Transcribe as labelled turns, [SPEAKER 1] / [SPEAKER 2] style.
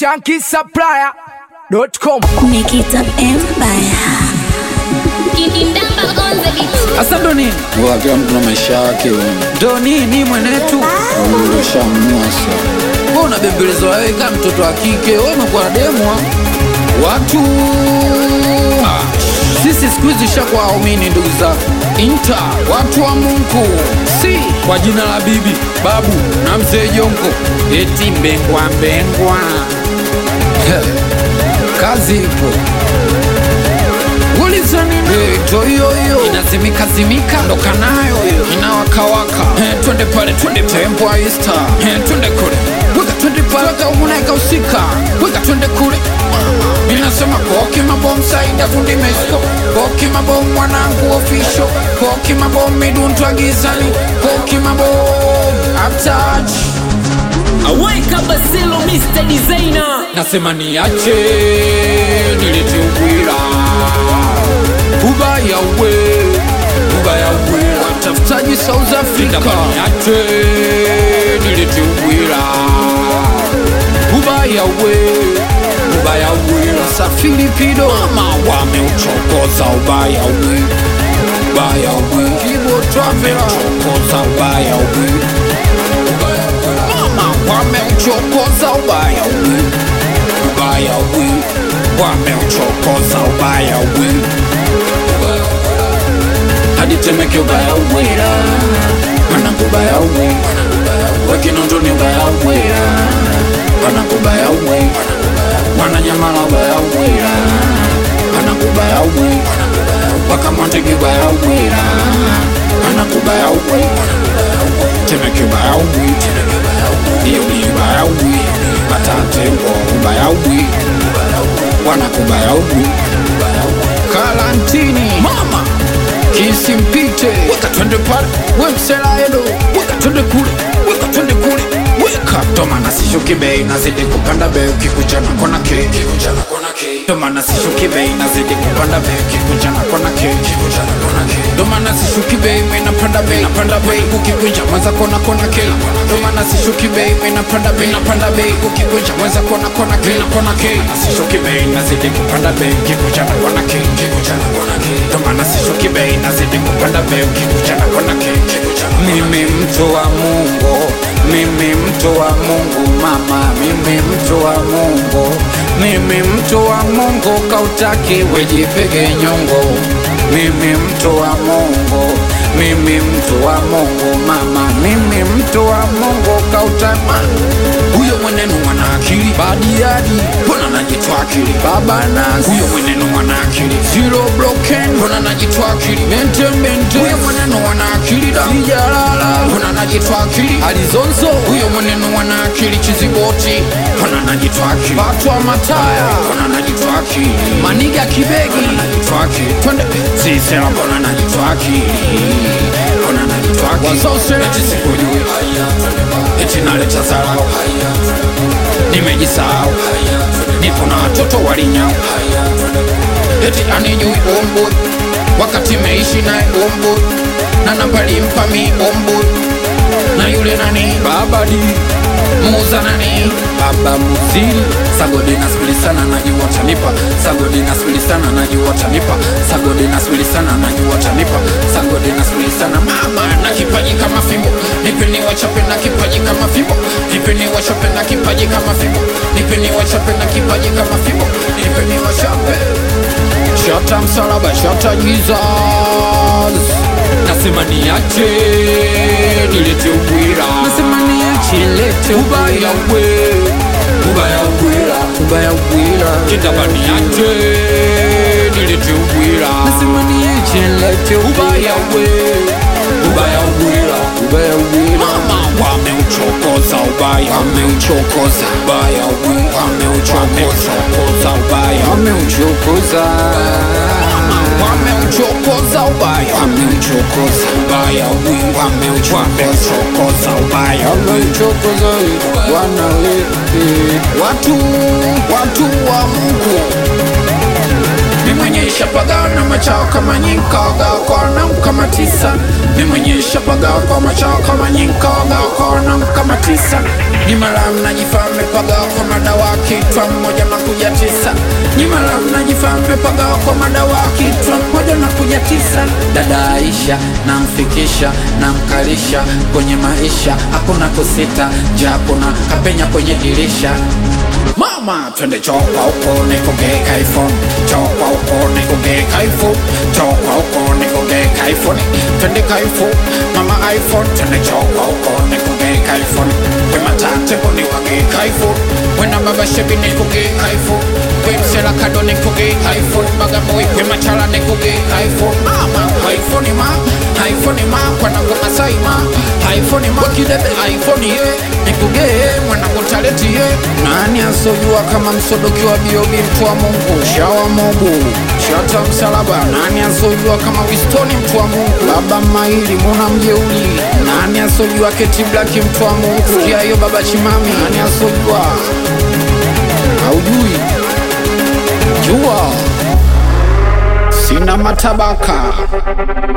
[SPEAKER 1] shankisupplier.com
[SPEAKER 2] Make it up empire.
[SPEAKER 3] Kindamba on the beat.
[SPEAKER 4] Sasa ndo nini?
[SPEAKER 5] Bora kila mtu na maisha yake
[SPEAKER 4] Ndo nini mwenetu?
[SPEAKER 5] ushamnua sasa.
[SPEAKER 4] Wewe unabembelezwa wewe kama mtoto wa kike, wewe umekuwa demwa. Watu Ah, sisi siku hizi shakuwa waumini ndugu zangu. Inta watu wa Mungu, si kwa jina la bibi, babu na mzee Jongo, eti mbengwa mbengwa. Kazi ipo uliza nini? Ndo hiyo hiyo inazimika zimika, ndoka nayo hiyo inawakawaka. Eh, Twende pale, twende tempo aista, Eh, twende kule, weka twende pale, weka umuneka usika, weka twende kule. Ninasema koki mabom saida fundi mesko, koki mabom mwanangu official, koki mabom miduntwa gizani, koki mabom uptouch.
[SPEAKER 6] Aweka Basilo Mr. Designer
[SPEAKER 4] nasema niache nilete ubwira ubaya we ubaya we watafutaji south africa niache nilete ubwira ubaya we ubaya we safiri pido mama wameuchokoza ubaya we ubaya we kibo travela chokoza ubaya we mama wameuchokoza ubaya we ubaya we wameuchokoza ubaya we hadi temeke ubaya wera mwanangu ubaya we wekinondoni ubaya wera mwanangu ubaya we mwananyamala ubaya wera mwanangu ubaya we wakamwandege ubaya wera mwanangu ubaya we temeke ubaya we Yuli ubaya we batate wo ubaya we wanakubaya we karantini mama kisimpite weka twende pale we mselaedo weka twende kule weka twende kule weka tomana sishuki bei nazidi kupanda bei ukikuchana kona ke tomana sishuki bei nazidi kupanda bei ukikuchana kona ke tomana sishuki bei menapanda bei napanda bei ukikunja mwanza kona kona ke tomana sishuki bei menapanda bei napanda bei ukikunja mwanza kona kona ke kona ke sishuki bei nazidi kupanda bei ukikuchana kona ke tomana sishuki bei nazidi kupanda bei ukikuchana kona ke mimi mtu wa Mungu mimi mtu wa Mungu mama mimi mtu wa Mungu mimi mtu wa Mungu kautaki wejipege nyongo mimi mtu wa Mungu mimi mtu wa Mungu mama mimi mtu wa Mungu kautama huyo mwenenu mwana akili badiadi mbona najitwa akili baba nasi huyo mwenenu mwana akili zero broken mbona najitwa akili mente mente huyo mwenenu mwana akili da sijalala mbona najitwa akili alizonzo huyo mwenenu mwana akili chiziboti mbona najitwa akili batwa mataya mbona najitwa akili maniga kibegi mbona najitwa akili twende sisela mbona najitwa akili mbona najitwa akili wasosela eti sikujui eti naleta zarau nimejisahau nipo na watoto walinyau eti anijui omboi wakati meishi naye omboi na nampalimpa mi omboi na yule nani babadi muuza nani baba muzili sagodi naswili sana najua tanipa sagodi naswili sana najua tanipa sagodi naswili sana najua tanipa sagodi naswili sana mama na kipaji kama fimbo nipeni wachape na kipaji kama fimbo nipeni wachape na kipaji kama fimbo nipeni wachape na kipaji kama fimbo nipeni wachape shata msalaba shata jesus nasema niache nilete ubwira nasema niache lete ubaya we ubaya bwira ubaya bwira kitaba niache nilete ubwira nasema niache lete ubaya we ubaya bwira ubaya bwira mama wameuchokoza ubaya wameuchokoza ubaya we wameuchokoza ubaya wameuchokoza wameuchokoza ubaya wameuchokoza ubaya we wameuchokoza ubaya wameuchokoza wana watu watu wa Mungu mimi mwenye shapagawa na machao kama nyinka wagawa kwa wanangu kama tisa mi mwenyewe shapagawa kwa machao kama nyinka wagawa kwa wanangu kama tisa ni mara mnajifaa mmepagawa kwa madawa kitwa mmoja na kuja tisa ni mara mnajifaa mmepagawa kwa madawa kitwa mmoja na kuja tisa dada Aisha namfikisha namkalisha kwenye maisha hakuna kusita japo na kapenya kwenye dirisha Mama, twende chokwa huko nikugeka iPhone, chokwa huko nikugeka iPhone, chokwa huko nikugeka iPhone, twende ka iPhone, mama iPhone, twende chokwa huko nikugeka iPhone, we matate kuni wageka iPhone, we na baba shebi nikugeka iPhone, we msela kado nikugeka iPhone, baga boy we machala nikugeka iPhone, mama iPhone ma, iPhone ma, kwa nangu masai ma, iPhone ma, kidebe iPhone ye, nikugee mwanangu taleti ye, nani asojua kama msodoki wa biobi mtu wa Mungu shawa mogu shata msalaba nani asojua kama wistoni mtu wa Mungu baba maili muna mjeuli nani asojua keti blaki mtu wa Mungu sikia hiyo baba chimami nani asojua haujui jua sina matabaka